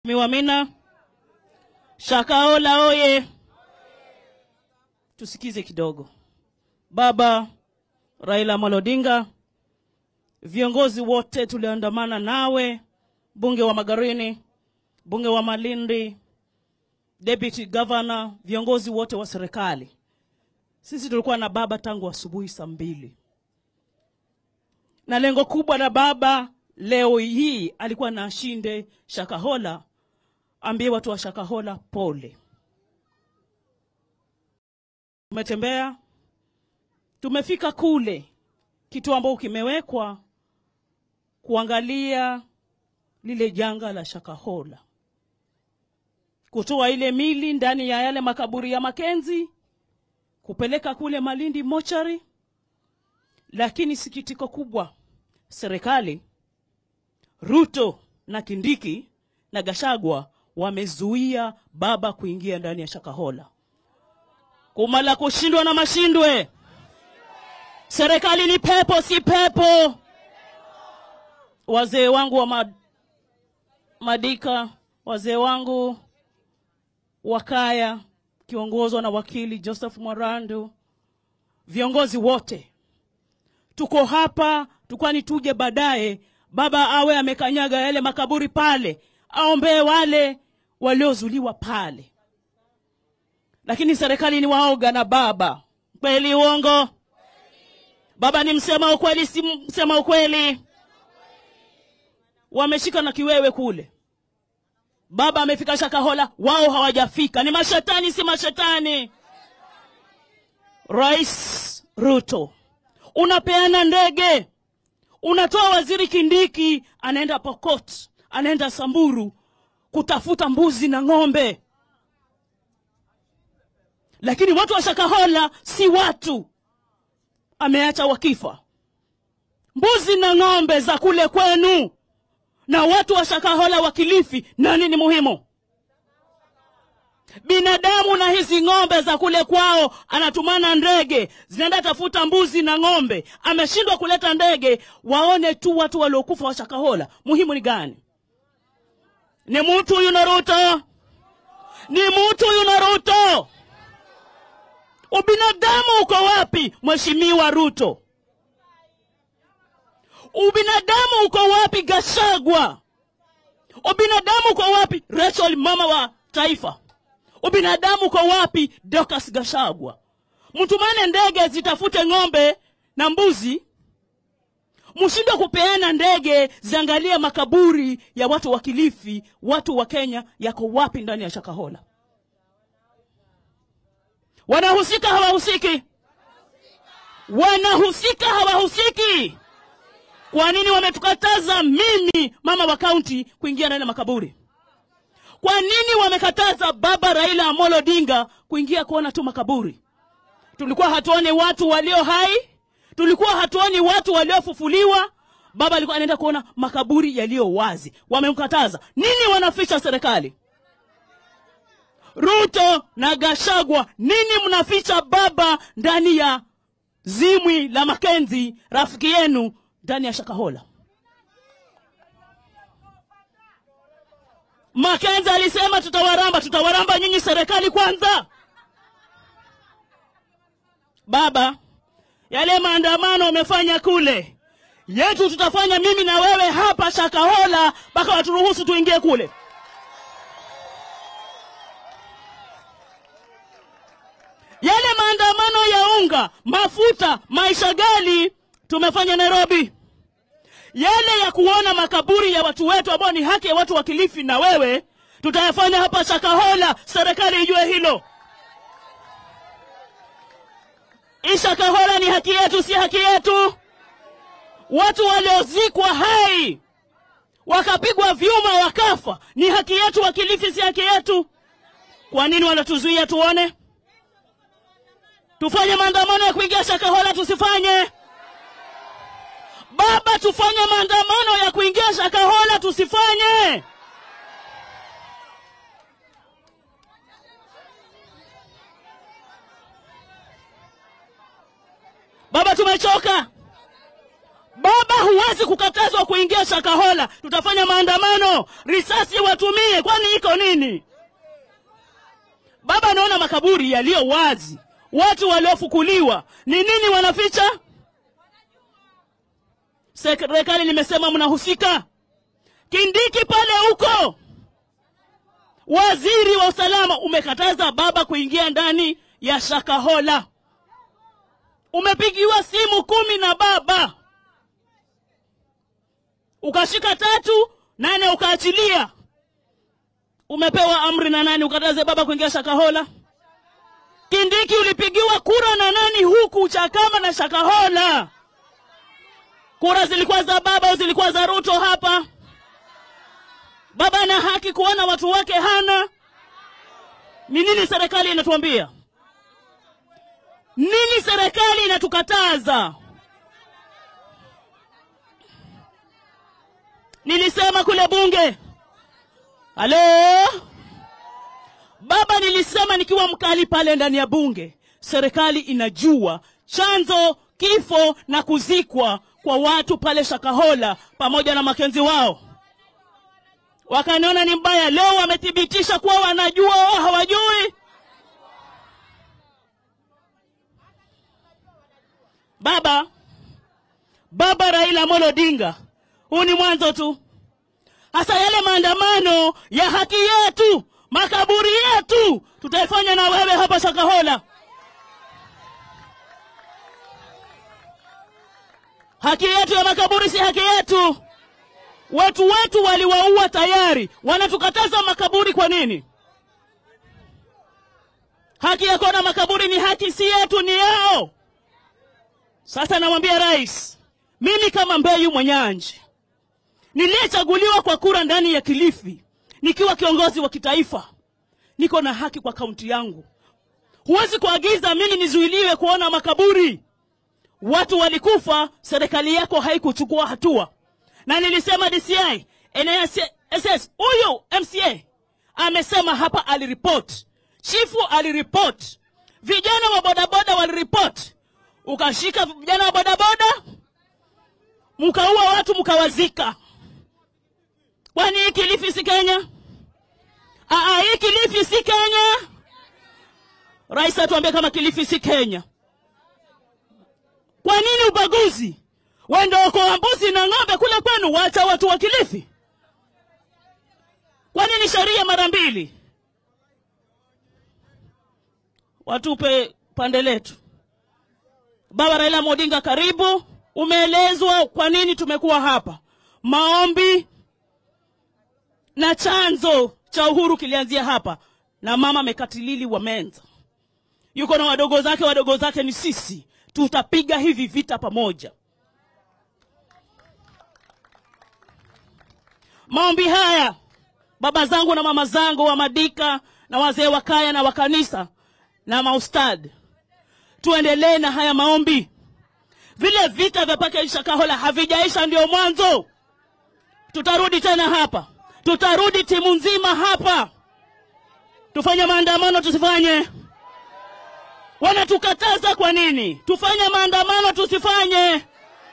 Miwamina Shakahola oye! Tusikize kidogo. Baba Raila Amolo Odinga, viongozi wote tulioandamana nawe, mbunge wa Magarini, mbunge wa Malindi, deputy governor, viongozi wote wa serikali, sisi tulikuwa na baba tangu asubuhi saa mbili, na lengo kubwa la baba leo hii alikuwa na ashinde Shakahola, ambie watu wa Shakahola pole. Tumetembea, tumefika kule kitu ambao kimewekwa kuangalia lile janga la Shakahola, kutoa ile mili ndani ya yale makaburi ya Makenzi, kupeleka kule Malindi mochari. Lakini sikitiko kubwa, serikali Ruto na Kindiki na Gashagwa wamezuia baba kuingia ndani ya Shakahola. Kumala kushindwa na mashindwe. Serikali ni pepo, si pepo. Wazee wangu wa mad, Madika, wazee wangu wa kaya kiongozwa na wakili Joseph Mwarandu, viongozi wote tuko hapa, tukwani tuje baadaye baba awe amekanyaga yale makaburi pale, aombee wale waliozuliwa pale. Lakini serikali ni waoga na baba. Kweli uongo? Baba ni msema ukweli, si msema ukweli? Wameshika na kiwewe kule. Baba amefika Shakahola, wao hawajafika. Ni mashetani, si mashetani? Rais Ruto, unapeana ndege unatoa waziri Kindiki anaenda Pokot, anaenda Samburu kutafuta mbuzi na ng'ombe, lakini watu wa Shakahola si watu, ameacha wakifa mbuzi na ng'ombe za kule kwenu. Na watu wa Shakahola wa Kilifi, nani ni muhimu? Binadamu na hizi ng'ombe za kule kwao, anatumana ndege zinaenda tafuta mbuzi na ng'ombe. Ameshindwa kuleta ndege, waone tu watu waliokufa wa Shakahola. Muhimu ni gani? Ni mtu huyu na Ruto, ni mtu huyu na Ruto. Ubinadamu uko wapi, mheshimiwa Ruto? Ubinadamu uko wapi, Gashagwa? Ubinadamu uko wapi, Rachel mama wa taifa? Ubinadamu uko wapi, Dorcas Gashagwa? Mtumane ndege zitafute ng'ombe na mbuzi, mshindwe kupeana ndege ziangalie makaburi ya watu wa Kilifi. Watu wa Kenya yako wapi ndani ya Shakahola? Wanahusika hawahusiki? Wanahusika hawahusiki? Kwa nini wametukataza mimi mama wa kaunti kuingia ndani ya makaburi? Kwa nini wamekataza baba Raila Amolo Odinga kuingia kuona tu makaburi? Tulikuwa hatuoni watu walio hai, tulikuwa hatuoni watu waliofufuliwa. Baba alikuwa anaenda kuona makaburi yaliyo wazi. Wamemkataza nini? Wanaficha serikali. Ruto na Gashagwa, nini mnaficha baba ndani ya zimwi la Makenzi, rafiki yenu ndani ya Shakahola? Makenzi alisema tutawaramba, tutawaramba nyinyi serikali kwanza. Baba, yale maandamano wamefanya kule, yetu tutafanya mimi na wewe hapa Shakahola mpaka waturuhusu tuingie kule. Yale maandamano ya unga, mafuta, maisha gali tumefanya Nairobi yale ya kuona makaburi ya watu wetu ambao ni haki ya watu wa Kilifi na wewe, tutayafanya hapa Shakahola. Serikali ijue hilo. Hii Shakahola ni haki yetu, si haki yetu. Watu waliozikwa hai wakapigwa vyuma wakafa, ni haki yetu wa Kilifi, si haki yetu. Kwa nini wanatuzuia tuone? Tufanye maandamano ya kuingia Shakahola, tusifanye Baba, tufanye maandamano ya kuingia Shakahola, tusifanye. Baba, tumechoka. Baba, huwezi kukatazwa kuingia Shakahola, tutafanya maandamano, risasi watumie, kwani iko nini? Baba anaona makaburi yaliyo wazi, watu waliofukuliwa, ni nini wanaficha? Serikali limesema mnahusika. Kindiki pale huko, waziri wa usalama umekataza baba kuingia ndani ya Shakahola. Umepigiwa simu kumi na baba ukashika tatu, nane ukaachilia. Umepewa amri na nani ukataze baba kuingia Shakahola? Kindiki ulipigiwa kura na nani huku Chakama na Shakahola? Kura zilikuwa za baba au zilikuwa za Ruto hapa? Baba ana haki kuona watu wake hana. Ni nini serikali inatuambia? Nini serikali inatukataza? Nilisema kule bunge, halo baba, nilisema nikiwa mkali pale ndani ya bunge, serikali inajua chanzo, kifo na kuzikwa kwa watu pale Shakahola pamoja na makenzi wao. Wakaniona ni mbaya. Leo wamethibitisha kuwa wanajua wao hawajui. Baba baba Raila Amolo Odinga, huu ni mwanzo tu. Hasa yale maandamano ya haki yetu, makaburi yetu, tutaifanya na wewe hapa Shakahola. Haki yetu ya makaburi si haki yetu. Watu wetu waliwaua tayari, wanatukataza makaburi kwa nini? Haki ya kuona makaburi ni haki, si yetu, ni yao. Sasa namwambia rais, mimi kama Mbeyu Mwenyanji niliyechaguliwa kwa kura ndani ya Kilifi nikiwa kiongozi wa kitaifa, niko na haki kwa kaunti yangu. Huwezi kuagiza mimi nizuiliwe kuona makaburi. Watu walikufa, serikali yako haikuchukua hatua. Na nilisema DCI, NSS, huyu MCA amesema hapa, aliripoti, chifu aliripoti, vijana wa bodaboda waliripoti, ukashika vijana wa bodaboda mkaua watu mkawazika. Kwani hii Kilifi si Kenya? Aa, hii Kilifi si Kenya. Rais atuambie kama Kilifi si Kenya. Kwa nini ubaguzi? Wende okoa mbuzi na ng'ombe kule kwenu, wacha watu wa Kilifi. Kwa nini sheria mara mbili? Watupe pande letu. Baba Raila Odinga, karibu. Umeelezwa kwa nini tumekuwa hapa. Maombi na chanzo cha uhuru kilianzia hapa, na mama Mekatilili wa Menza yuko na wadogo zake, wadogo zake ni sisi. Tutapiga hivi vita pamoja. Maombi haya, baba zangu na mama zangu wa Madika na wazee wa kaya na wa kanisa na maustad, tuendelee na haya maombi. Vile vita vya pake Shakahola havijaisha, ndio mwanzo. Tutarudi tena hapa, tutarudi timu nzima hapa, tufanye maandamano, tusifanye? Wanatukataza kwa nini? Tufanye maandamano, tusifanye?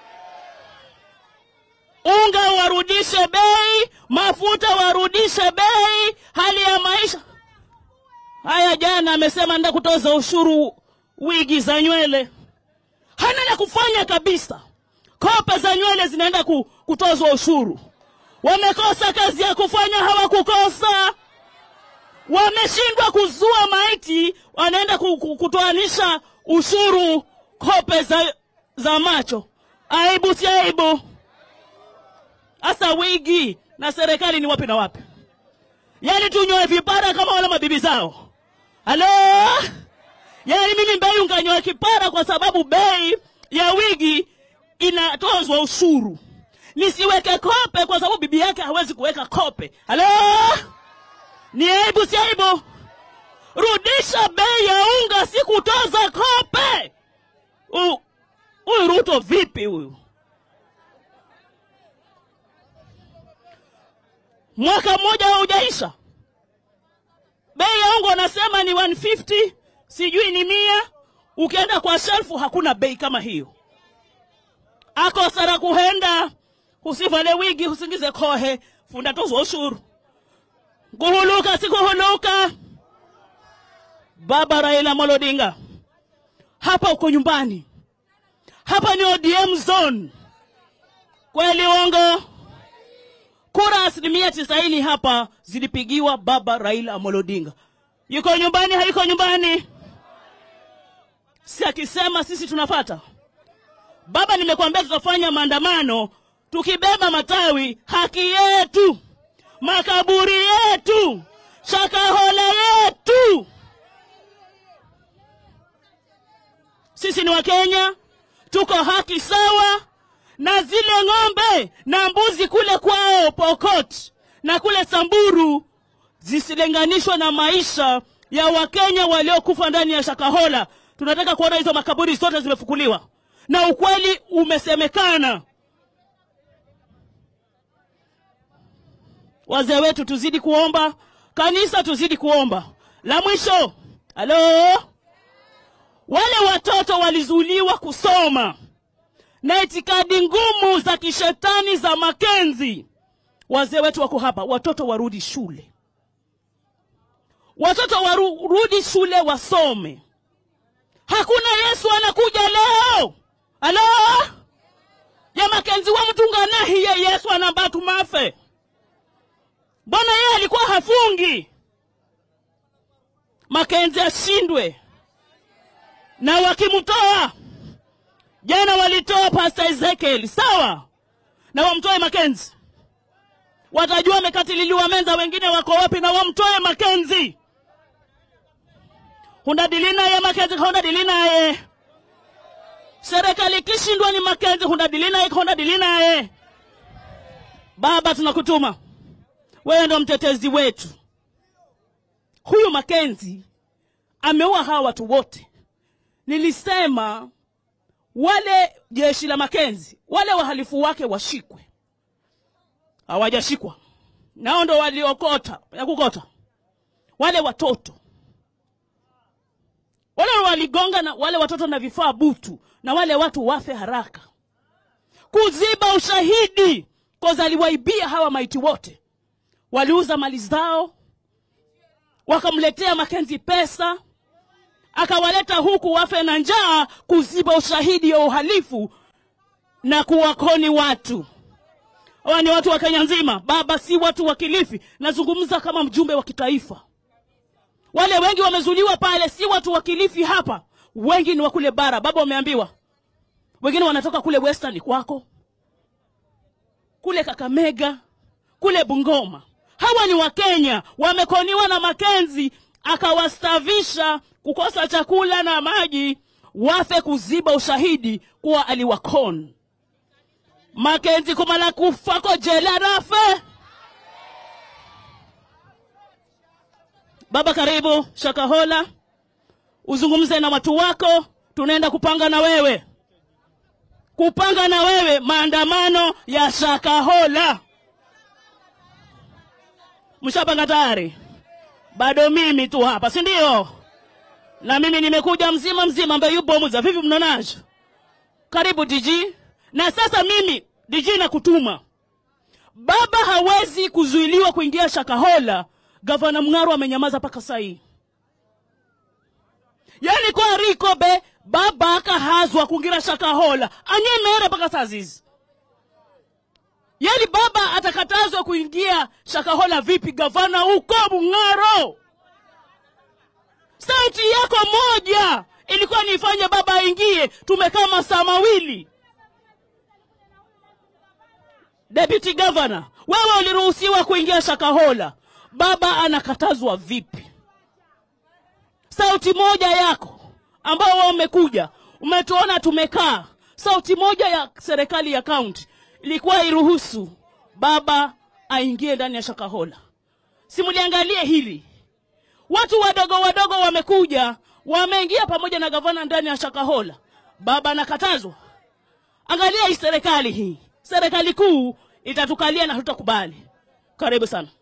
Unga warudishe bei, mafuta warudishe bei, hali ya maisha haya. Jana amesema nda kutoza ushuru wigi za nywele hana la kufanya kabisa. Kope za nywele zinaenda kutozwa ushuru. Wamekosa kazi ya kufanya, hawakukosa. Wameshindwa kuzua maiti, wanaenda kutoanisha ushuru kope za, za macho. Aibu si aibu? Hasa wigi na serikali ni wapi na wapi? Yaani tunyoe vipara kama wale mabibi zao. Halo? Yaani mimi Mbeyu nganyoa kipara kwa sababu bei ya wigi inatozwa ushuru, nisiweke kope kwa sababu bibi yake hawezi kuweka kope. Halo, ni aibu si aibu? Rudisha bei ya unga, si kutoza kope. Huyu Ruto vipi huyu? Mwaka mmoja haujaisha, bei ya unga wanasema ni 150 sijui ni mia. Ukienda kwa shelfu hakuna bei kama hiyo. akosera kuhenda usivale wigi usingize kohe funda tozwa ushuru kuhuluka sikuhuluka baba raila Amolo Odinga hapa uko nyumbani hapa ni odm zone kweli uongo kura asilimia tisaini hapa zilipigiwa baba raila Amolo Odinga yuko nyumbani haiko nyumbani si akisema sisi tunafata baba nimekwambia tutafanya maandamano tukibeba matawi haki yetu makaburi yetu shakahola yetu sisi ni wakenya tuko haki sawa na zile ng'ombe na mbuzi kule kwao pokot na kule samburu zisilinganishwa na maisha ya wakenya waliokufa ndani ya shakahola tunataka kuona hizo makaburi zote zimefukuliwa na ukweli umesemekana wazee wetu tuzidi kuomba kanisa tuzidi kuomba la mwisho halo wale watoto walizuiliwa kusoma na itikadi ngumu za kishetani za makenzi wazee wetu wako hapa watoto warudi shule watoto warudi shule wasome hakuna yesu anakuja leo alo ya makenzi wa mtunganahiye yesu anambatu mafe mbona yeye alikuwa hafungi makenzi ashindwe na wakimtoa jana walitoa pasta ezekiel sawa na wamtoe makenzi watajua wamekatililiwa menza wengine wako wapi na wamtoe makenzi hundadilinaye makenzi hundadilinaye serikali ikishindwa ni makenzi hundadilinaye hundadilinaye baba tunakutuma wewe ndo mtetezi wetu huyu makenzi ameua hawa watu wote nilisema wale jeshi la makenzi wale wahalifu wake washikwe hawajashikwa nao ndo waliokota ya kukota wale watoto wale waligonga na wale watoto na vifaa butu na wale watu wafe haraka kuziba ushahidi koza aliwaibia hawa maiti wote waliuza mali zao wakamletea makenzi pesa akawaleta huku wafe na njaa kuziba ushahidi wa uhalifu na kuwakoni watu hawa ni watu wa kenya nzima baba si watu wa kilifi nazungumza kama mjumbe wa kitaifa wale wengi wamezuliwa pale si watu wa kilifi hapa wengi ni wa kule bara baba wameambiwa wengine wanatoka kule western kwako kule kakamega kule bungoma hawa ni wakenya wamekoniwa na makenzi akawastavisha kukosa chakula na maji wafe kuziba ushahidi kuwa aliwakon makenzi kumala kufako jela rafe baba karibu shakahola uzungumze na watu wako tunaenda kupanga na wewe kupanga na wewe maandamano ya shakahola mshapanga tayari bado mimi tu hapa si ndio na mimi nimekuja mzima mzima ambaye yupo muza vipi mnaonacho karibu dg na sasa mimi dg nakutuma baba hawezi kuzuiliwa kuingia shakahola gavana mng'aro amenyamaza mpaka sahii yani kwa riko be baba akahazwa kungira shakahola anyemere mpaka saa zizi yani baba atakatazwa kuingia shakahola vipi gavana huko mng'aro sauti yako moja ilikuwa niifanye baba aingie tumekaa masaa mawili deputy governor wewe uliruhusiwa kuingia shakahola baba anakatazwa vipi sauti moja yako ambao wao umekuja umetuona tumekaa sauti moja ya serikali ya kaunti ilikuwa iruhusu baba aingie ndani ya shakahola simuliangalie hili watu wadogo wadogo wamekuja wameingia pamoja na gavana ndani ya shakahola baba anakatazwa angalia hii serikali hii serikali kuu itatukalia na tutakubali karibu sana